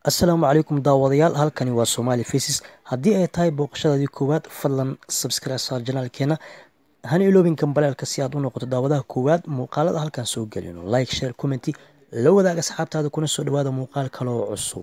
assalaamu calaykum daawadayaal halkani waa somaali faces haddii ay tahay booqashadaadii koowaad fadlan subscribe saar janaalkeena hana iloobin kambalaalka si aad u noqoto daawadaha koowaad muuqaalada halkan soo gelino like share commenty la wadaag asxaabtaada kuna soo dhawaada muuqaal kale oo cusub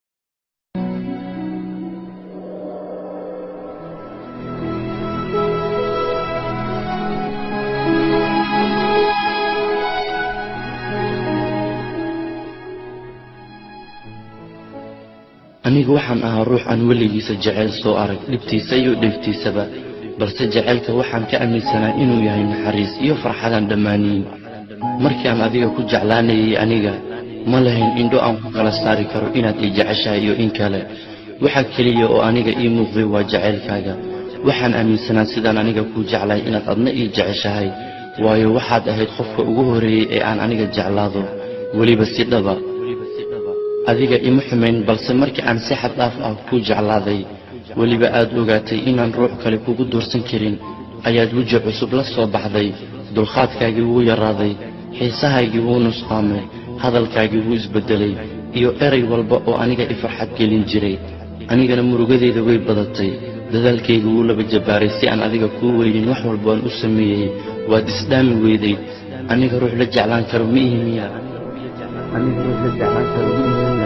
anigu waxaan ahaa ruux aan weligiisa jeceyl soo arag dhibtiisa iyo dheeftiisaba balse jaceylka waxaan ka aaminsanaa inuu yahay naxariis iyo farxadaan dhammaaniyin markii aan adiga ku jeclaanayay aniga ma lahayn indho aan ku kala saari karo inaad ii jeceshahay iyo in kale waxa keliya oo aniga ii muuqday waa jacaylkaaga waxaan aaminsanaa sidaan aniga kuu jeclahay inaad adna ii jeceshahay waayo waxaad ahayd qofka ugu horreeyey ee aan aniga jeclaado weliba si dhaba adiga ima xumayn balse markii aan si xad dhaaf ah kuu jeclaaday weliba aad ogaatay inaan ruux kale kugu doorsan karin ayaad weji cusub la soo baxday dulqaadkaagii wuu yaraaday xiisahaygii wuu nusqaamay hadalkaagii wuu isbeddelay iyo eray walba oo aniga i farxad gelin jiray anigana murugadeyda way badatay dadaalkayga wuu laba jabbaaray si aan adiga kuu weynin wax walba aan u sameeyey waad isdhaami weyday aniga ruux la jeclaan karo ma ihi miya aniga ruux la jeclaan karo ma ihi miya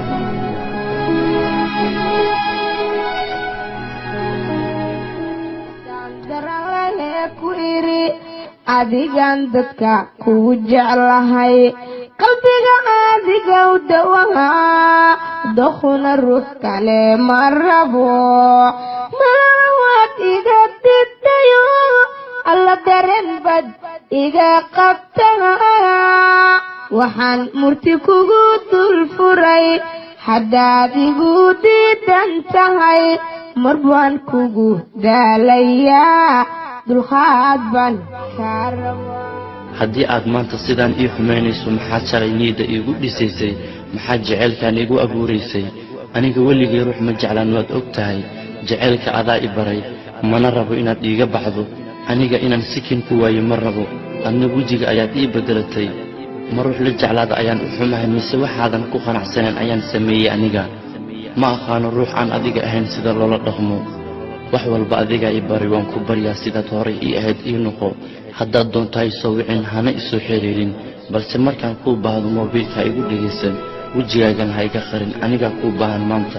adigan dadka kugu jeclahay qalbiga adiga u dawahaa dokhuna ruux kale ma rabo malawaad iga didayo alla dareen bad iga qabtaa waxaan murti kugu dul furay haddaad igu diidan tahay mar baan kugu daalayaa dulqaad baan kaa rabaa haddii aad maanta sidaan ii xumaynayso maxaad shalay niyadda iigu dhisaysay maxaad jaceylkaan iigu abuuraysay aniga weligay ruux ma jeclaan waad og tahay jaceylka adaa i baray mana rabo inaad iiga baxdo aniga inaan sikin ku waayo ma rabo adna wejiga ayaad ii beddelatay ma ruux la jeclaada ayaan u xumahay mise waxaadan ku qanacsaneen ayaan sameeyey aniga ma aqaano ruux aan adiga ahayn sida loola dhaqmo wax walba adigaa i bari waan ku baryaa sidaad horay ii ahayd ii noqo haddaad doonto ha isoo wicin hana isoo xiriirin balse markaan kuu baahdo moobiilka ha igu dhegaysan wejigaagana ha iga qarin anigaa kuu baahan maanta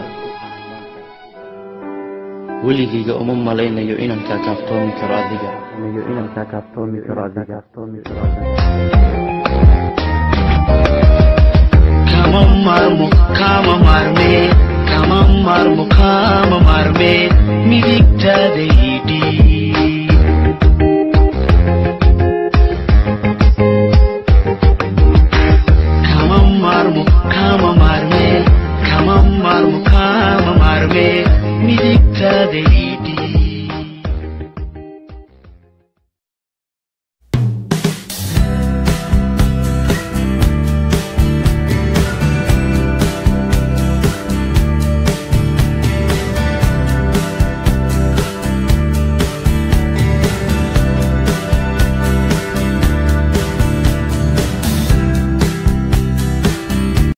weligayga uma malaynayo inaan kaa kaaftoomi karo adiga kama maarmo kama maarme kama maarmo kama maarme midigtaada idhiib